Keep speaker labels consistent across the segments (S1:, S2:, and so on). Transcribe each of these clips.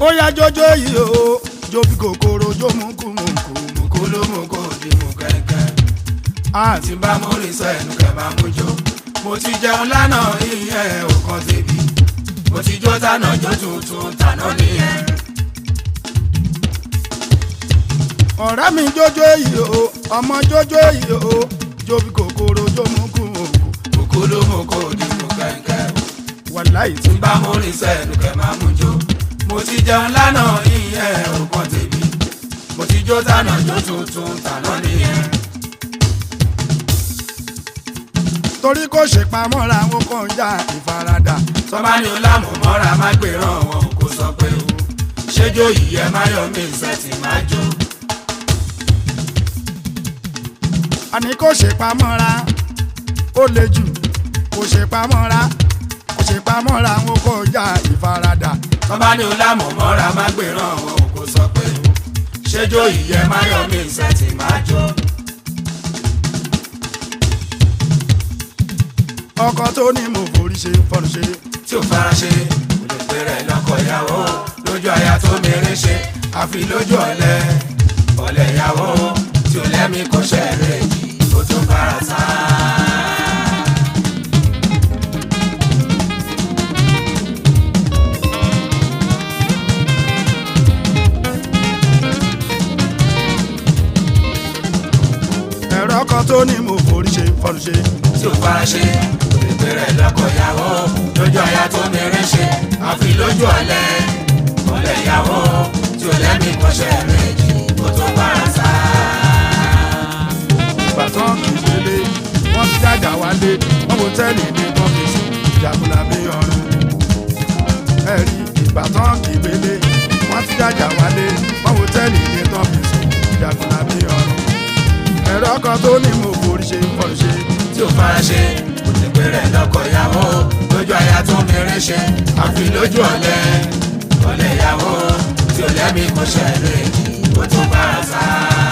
S1: ó yá jójó yìí o jó bí kòkòrò jó mú kú mú kú mú kú ló mú kó di mú kẹ̀kẹ́.
S2: àti bá mú rí sẹ́nu kẹ́ máa mú jó. mo ti jẹun lánàá ìyẹn ò kan tèmi. mo ti jó tànà jó tuntun tànà nìyẹn.
S1: ọ̀rẹ́ mi jójó yìí o ọmọ jójó yìí o jó bí kòkòrò jó mú kú mú kú
S2: mú kú ló mú kó di mú kẹ̀kẹ́.
S1: wàláì tí
S2: tí bá mú rí sẹ́nu kẹ́ máa mú jó. mo ti jẹun lánàá ìyẹn ò kan tèmi. mo ti jó tànà jó tuntun tànà nìyẹn.
S1: torí kò ṣe pamọ́ra wọn kàn já ìfaradà
S2: tọ́ba ní ọlámù mọ́ra má gbé ràn wọn kó sọ pé o ṣéjó yìí ẹ má yọ mí ìṣẹ́tì má jó.
S1: àní kò ṣe pamọ́ra ó le jù kò ṣe pamọ́ra kò ṣe pamọ́ra wọn kàn já ìfaradà
S2: tọ́ba ní ọlámù mọ́ra má gbé ràn wọn kó sọ pé o ṣéjó yìí ẹ má yọ mí ìṣẹ́tì má jó.
S1: ọkọ tó ní mo forí ṣe fọnù ṣe
S2: tí ò fara ṣe kò lè pè rẹ̀ lọ́kọ̀ ìyàwó lójú aya tó mèrè ṣe àfi lójú ọ̀lẹ ọ̀lẹ ìyàwó tí ò lẹ́mí kò ṣẹ̀rẹ̀ yìí ó tún bára sá.
S1: ẹ̀rọ ọkọ tó ní mo forí ṣe fọnù ṣe
S2: tí ò fara ṣe kò lè pè rẹ̀ lọ́kọ̀ ìyàwó lójú aya tó mèrè ṣe àfi lójú ọ̀lẹ ọ̀lẹ ìyàwó tí ò lẹ́mí kò ṣẹ̀rẹ̀ yìí ó tún bára sá.
S1: ìgbà tán kì í délé wọ́n ti dàgbà wálé wọ́n kò tẹ́lẹ̀ ní tọ́fíìsì ìjàkùnà bí ọrùn ẹ̀rí ìgbà tán kì í délé wọ́n ti dàgbà wálé wọ́n kò tẹ́lẹ̀ ní tọ́fíìsì ìjàkùnà bí ọrùn ẹ̀rọ ọkọ tó ní mo forí ṣe fọnù ṣe
S2: tí ò fara ṣe kò lè pè rẹ̀ lọ́kọ̀ ìyàwó lójú aya tó mèrè ṣe àfi lójú ọ̀lẹ ọ̀lẹ ìyàwó tí ò lẹ́mí kò ṣẹ̀rẹ̀ ó tún bára sá.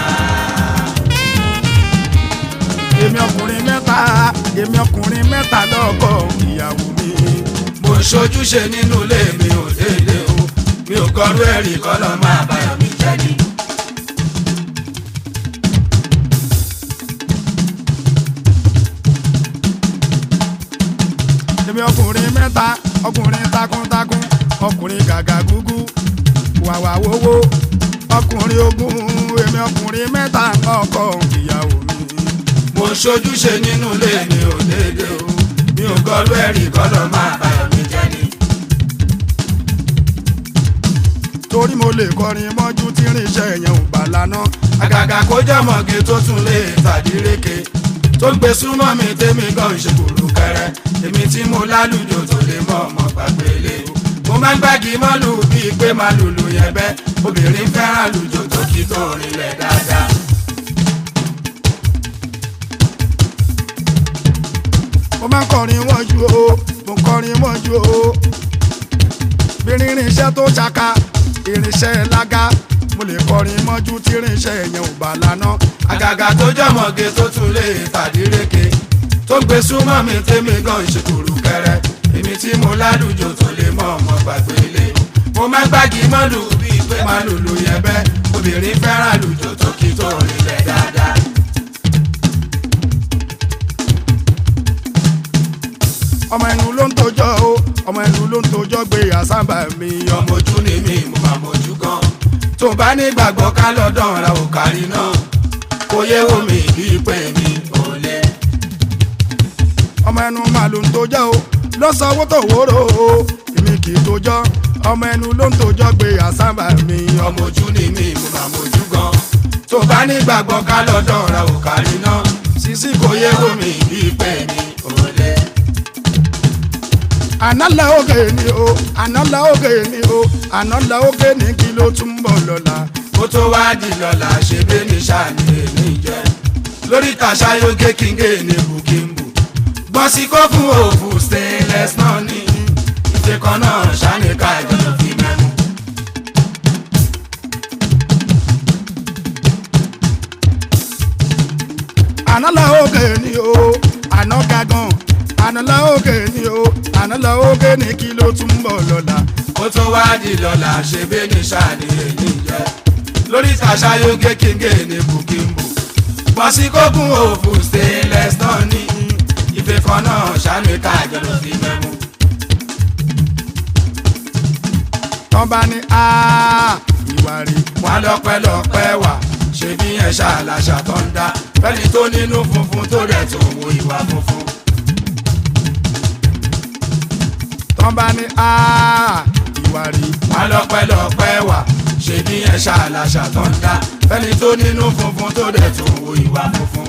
S1: èmi ọkùnrin mẹ́ta èmi ọkùnrin mẹ́ta lọ́kọ ìyàwó mi
S2: mo ń ṣojúṣe nínú ilé mi ò déédé o mi ò kọrú ẹ̀rí kọ́ lọ́ máa báyọ̀ mi jẹ́ ni.
S1: èmi ọkùnrin mẹ́ta ọkùnrin takuntakun ọkùnrin gàgà gúgú wàwà wowó ọkùnrin ogun èmi ọkùnrin mẹ́ta lọ́kọ ìyàwó mi.
S2: mo ń ṣojúṣe nínú ilé mi ò déédé o mi ò kọrú ẹ̀rí kọ́ lọ́ máa báyọ̀ mi jẹ́ ni.
S1: torí mo lè kọrin mọ́jú tí irinṣẹ́ yẹn ò gbà lánà.
S2: àgàgà kó jọmọ̀gé tó tún lè tàdíréke tó gbé súnmọ́ mi tèmi gan ṣe kúrú kẹrẹ èmi tí mo lálùjọ tó lè mọ ọmọ gbàgbélé mo máa ń gbági mọ́lù bíi pé máa lùlù yẹn bẹ́ obìnrin fẹ́ràn lùjọ tó kí tó rinlẹ̀ dáadáa.
S1: mo máa ń kọrin mọ́jú o mo ń kọrin mọ́jú o bí irinṣẹ́ tó ṣaka irinṣẹ́ lága mo lè kọrin mọ́jú tí irinṣẹ́ yẹn ò gbà lánà.
S2: àgàgà tó jọmọ̀gé tó tún lè tàdíréke tó gbé súnmọ́ mi tèmi gan ṣe kúrú kẹrẹ èmi tí mo lálùjọ tó lè mọ ọmọ gbàgbélé mo máa ń gbági mọ́lù bíi pé máa lùlù yẹn bẹ́ obìnrin fẹ́ràn lùjọ tó kí tó rinlẹ̀ dáadáa.
S1: ọmọ ẹnu ló ń tojọ́ o ọmọ ẹnu ló ń tojọ́ gbé àsábà mi ọmọ.
S2: ọmọ ojú ni mí mo máa mojú gan tó bá nígbàgbọ́ ká lọ́dọ̀ ra ò kárí náà kó yé wo mi bíi pé mi ò lè.
S1: ọmọ ẹnu máa ló ń tojọ́ o ló sọ owó tó wóró o èmi kì í tojọ́ ọmọ ẹnu ló ń tojọ́ gbé àsábà mi ọmọ.
S2: ọmọ ojú ni mí mo máa mojú gan tó bá nígbàgbọ́ ká lọ́dọ̀ ra ò kárí náà sísí kó yé wo mi bíi pé mi ò lè.
S1: àná la oge ni o àná la oge ni o àná la oge ní kí ló tún bọ̀ lọ́la.
S2: kó tó wá di lọ́la ṣe bí ní sàní èmi jẹ́ lórí tàṣà yóge kíngé ní bukimbu gbọ́n sí kó fún òfù stainless náà ní ìfẹ́ kan náà sàní ká ìjọba fi mẹ́mu.
S1: àná la oge ni o àná gagan àná la oge ni o àná la oge ní kí ló tún bọ̀ lọ́la.
S2: kó ó tó wá di lọ́la ṣe bẹ́ẹ̀ ní sàní èyí jẹ́ lórí tàṣàyógé kíngé ní bukimbu bọ́sí kókún òfù stainless náà ní ife kan náà sàmì kájọ ló fi mẹ́mú.
S1: tán bá ní á ìwà rí
S2: wọn lọ́pẹ́lọpẹ́ wà ṣe bí yẹn ṣàlàṣà tó ń dá fẹ́ni tó nínú funfun tó rẹ̀ tó wo ìwà funfun.
S1: tán bá ní á ìwà rí
S2: wọn lọ́pẹ́lọpẹ́ wà ṣe bí yẹn ṣàlàṣà tó ń dá fẹ́ni tó nínú funfun tó rẹ̀ tó wo ìwà funfun.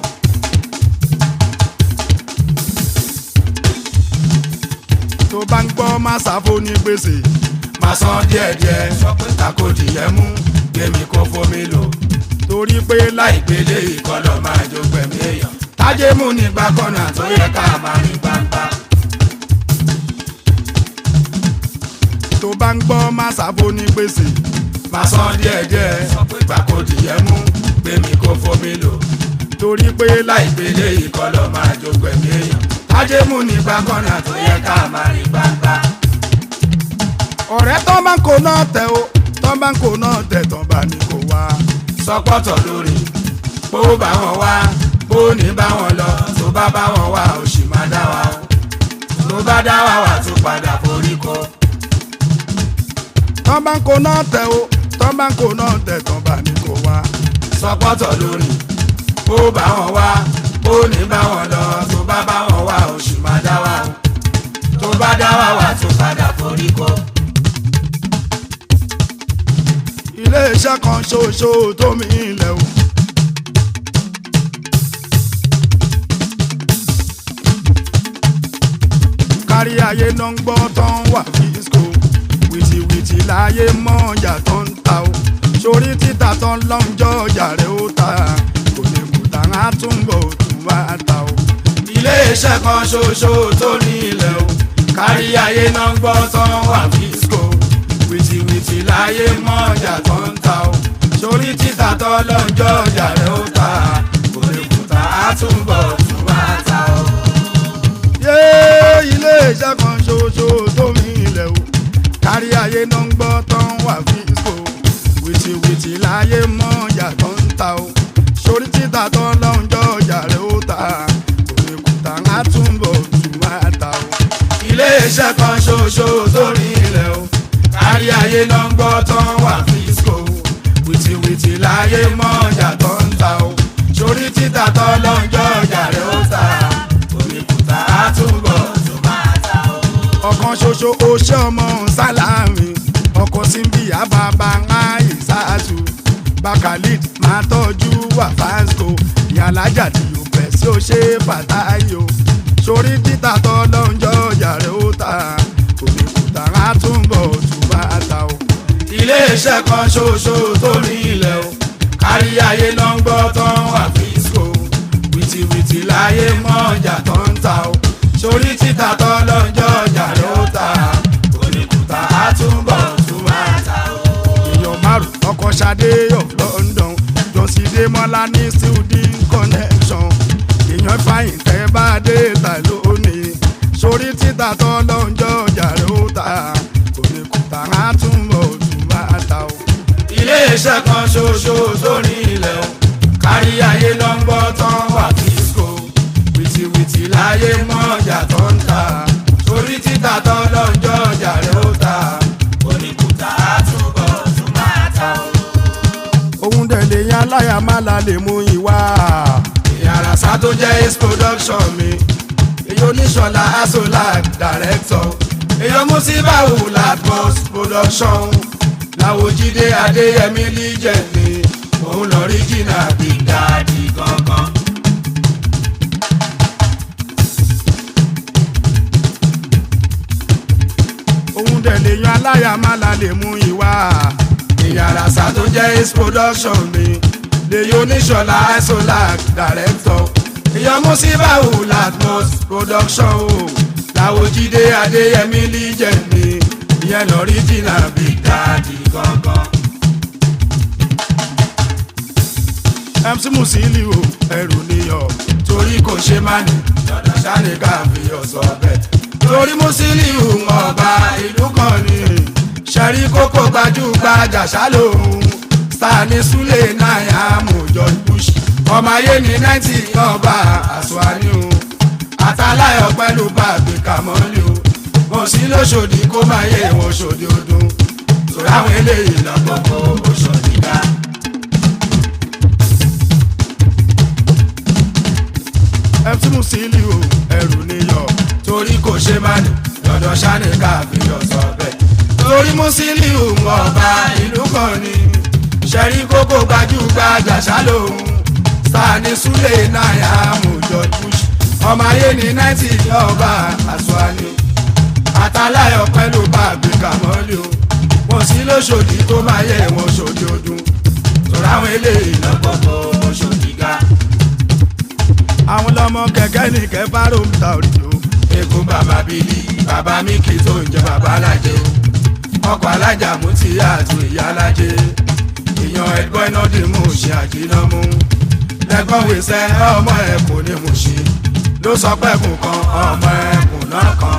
S1: tó bá ń gbọ́ má sáfó ní gbèsè
S2: máa san díẹ̀díẹ̀ sọ pé takòdì yẹn mú gbèmí kó fomi lò
S1: torí pé láì
S2: láìpele ìkọlọ̀ máa jó gbẹ̀mí èèyàn tájé mú nígbà kọ́nà tó yẹ ká máa rí gbangba.
S1: tó bá ń gbọ́ má sáfó ní gbèsè
S2: máa san díẹ̀díẹ̀ sọ pé takòdì yẹn mú gbèmí kó fomi lò
S1: torí pé láì
S2: láìpele ìkọlọ̀ máa jó gbẹ̀mí èèyàn tájé mú nígbà kọ́nà tó yẹ ká máa rí gbangba.
S1: ọ̀rẹ́ tán bá ń kó náà tẹ̀ o tán bá ń kó náà tẹ̀ tán bá ní kó wá
S2: sọpọ́tọ̀ lórí bó bá wọn wá bó ní bá wọn lọ tó bá bá wọn wá ó sì máa dá wa o tó bá dá wa wà tó padà forí kọ.
S1: tán bá ń kó náà tẹ̀ o tán bá ń kó náà tẹ̀ tán bá ní kó wá
S2: sọpọ́tọ̀ lórí bó bá wọn wá bó ní bá wọn lọ tó bá bá wọn wá ó sì máa dá wa o tó bá dá wa wà tó padà forí kọ.
S1: iléeṣẹ́ kan ṣoṣo tó mi ilẹ̀ o. kárí ayé náà ń gbọ́ tán wà fíṣkò wìtìwìtì láyé mọ́ ọjà tó ń ta o sórí títà tán lọ́njọ́ ọjà rẹ̀ ó ta kò lè kùtà á túnbọ̀ tún wá ta o.
S2: iléeṣẹ́ kan ṣoṣo tó ní ilẹ̀ o kárí ayé náà ń gbọ́ tán wà fíṣkò wìtìwìtì láyé mọ́ ọjà tó ń ta o sórí títà tó lọ́njọ́ ọjà rẹ̀ ó ta kò lè kùtà á túnbọ̀ tún wá ta o.
S1: yé iléeṣẹ́ kan ṣoṣo tó mi ilẹ̀ o kárí ayé náà ń gbọ́ tán wà fíṣkò wìtìwìtì láyé mọ́ ọjà tó ń ta o sórí títà tán lọ́njọ́ ọjà rẹ̀ ó ta kò lè kùtà á túnbọ̀ tún wá ta o.
S2: iléeṣẹ́ kan ṣoṣo tó ní ilẹ̀ o kárí ayé náà ń gbọ́ tán wà fíṣkò wìtìwìtì láyé mọ́ ọjà tó ń ta o sórí títà tó lọ́njọ́ ọjà rẹ̀ ó ta òmìkúta á túbọ̀ tó máa ta o.
S1: ọ̀kan ṣoṣo oṣẹ́ ọmọ sálámì ọkọ̀ síbi àbábá ńláyè sáàtù bakalid máa tọ́jú wà fásco ìyàlájà tí yóò fẹ́ sí ó ṣe fàtáyò sórí títà tọ́ lọ́njọ́ ọjà rẹ̀ ó ta òmìkúta á túnbọ̀ tún bá ta o.
S2: iléeṣẹ́ kan ṣoṣo tó ní ilẹ̀ o kárí ayé náà ń gbọ́ tán wà fíṣkò wìtìwìtì láyé mọ́ ọjà tó ń ta o sórí títà tó lọ́njọ́ ọjà rẹ̀ ó ta òmìkúta á túbọ̀ tún máa ta o.
S1: èèyàn márùn ọkọ̀ ṣadé of London jọ̀sídé mọ́lá ní student connection èèyàn fàyìn tẹ́ bá dé ta lónìí sórí títà tọ́ lọ́njọ́ ọjà rẹ̀ ó ta kò lè kùtà á túnbọ̀ tún máa ta o.
S2: iléeṣẹ́ kan ṣoṣo tó ní ilẹ̀ o kárí ayé ló ń gbọ́ tán wà fíṣkò wìtìwìtì láyé mọ́ ọjà tó ń ta sórí títà tó lọ́njọ́ ọjà rẹ̀ ó ta oníkùtà á túbọ̀ tún máa ta o.
S1: òun dẹ̀ lè yan aláya má la lè mú ìwà.
S2: ìyàrá tó jẹ́ ace production mi èyí oníṣọ̀lá asolak director èyí musibawu latmos production làwòjídé adéyẹmí legend mi òun lọ rí jìnnà big daddy gangan.
S1: òun dẹ̀ lè yan aláya má la lè mú ìwà.
S2: ìyàrá tó jẹ́ ace production mi lèyí oníṣọ̀lá asolak director èyí musibawu latmos production o làwòjídé adéyẹmí legend mi ìyẹn lọ rí jìnnà big daddy gangan.
S1: MC Musiliu ẹrù níyọ.
S2: torí kò ṣe má ní dandan ṣáni ká fi ọ̀sọ̀ bẹ̀. torí Musiliu ọba ìlú kan ni ṣẹ̀rí kókó gbajúgbajà ṣálòun sani sule náírà mú george bush ọmọ ayé ní náìtì ọba àṣùwárí o àtàláyọ̀ pẹ̀lú bàbí kàmọ́lì o mo sí lóṣòdì kó máa yé wọn ṣòdì ọdún sọ̀rọ̀ àwọn eléyìí lọ́gbọ̀gbọ̀ oṣòdì dá.
S1: ẹtí Musiliu ẹrù níyọ
S2: torí kò ṣe má ní lọ́dọ̀ sani káfíńyọ̀ sọ bẹ́ẹ̀. torí Musiliu ọba ìlú kan ni ṣẹ̀rí kókó gbajúgbajà ṣálòun sani sule náírà mú george bush ọmọ ayé ní náìtì ọba àṣùwáni àtàláyọ̀ pẹ̀lú bàbí kàmọ́lì o wọ́n sí lóṣòdì tó máa yẹ wọn ṣòdì ọdún tòrọ àwọn eléyìí lọ́gbọ̀gbọ̀ oṣòdì ga.
S1: àwọn lọmọ kẹ̀kẹ́ ní kẹfà ròmùtà òrìjò
S2: egun bàbá bílí bàbá mi kì í tó ń jẹ bàbá alájẹ ọkọ̀ alájà mú ti àtún ìyá alájẹ èèyàn ẹgbọ́n iná dì mú ṣe àjínà mú lẹ́gbọ́n wíṣẹ́ ọmọ ẹ̀kún ní mú ṣe ló sọ pẹ́kùn kan ọmọ ẹ̀kún náà kan.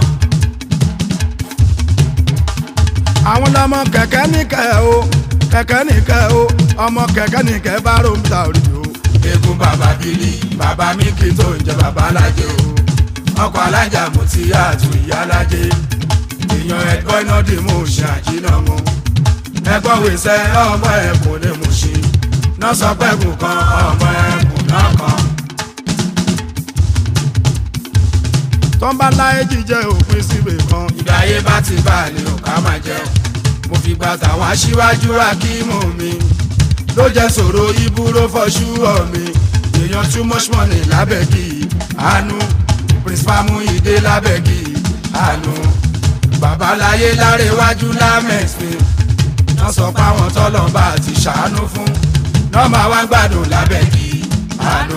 S1: àwọn lọmọ kẹ̀kẹ́ ní kẹ o kẹ̀kẹ́ ní kẹ o ọmọ kẹ̀kẹ́ ní kẹfà ròmùtà òrìjò
S2: egun bàbá bílí bàbá mi kì í tó ń jẹ bàbá alájẹ o ọkọ̀ alájà mú ti àtún ìyá alájẹ èèyàn ẹgbọ́n iná dì mú ṣe àjínà mú ẹgbọ́n wíṣẹ́ ọmọ ẹ̀kún ní mú ṣe náà sọ pẹ́kùn kan ọmọ ẹ̀kún náà kan.
S1: tọ́ńbà láyé jíjẹ òpin síbè kan
S2: ìgbà ayé bá ti bá a ní òkà máa jẹun mo fi gba tàwọn aṣíwájú akímù mi ló jẹ́ sọ̀rọ̀ ibúró fọ́ṣú ọ̀ mi èèyàn too much money lábẹ́gì àánú principal Muyide lábẹ́gì àánú babaláyé lárẹ́wájú lámẹ̀sìn wọ́n sọ pé àwọn tọ́lọ́mbà ti ṣàánú fún náà máa wá gbádùn lábẹ́gì àánú.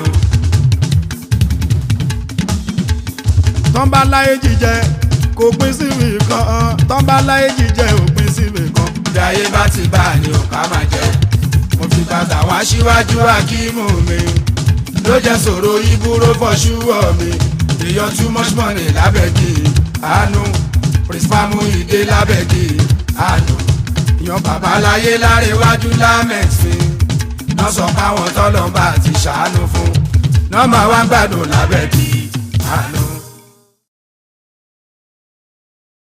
S1: tọ́ńbà láyé jíjẹ kò pín síbì kan tọ́ńbà láyé jíjẹ òpin síbì kan
S2: bí ayé bá ti bá a ní òkà máa jẹ mo fi bàtà àwọn aṣíwájú akímù mi ló jẹ́ sọ̀rọ̀ ibúró fọ́ṣúwọ̀ mi èèyàn too much money lábẹ́gì àánú principal Muyide lábẹ́gì àánú yan babaláyé lárẹ́wájú lámẹ̀sìn náà sọ pé àwọn tọ́lọ́mbà ti ṣàánú fún náà máa wá gbádùn lábẹ́gì àánú.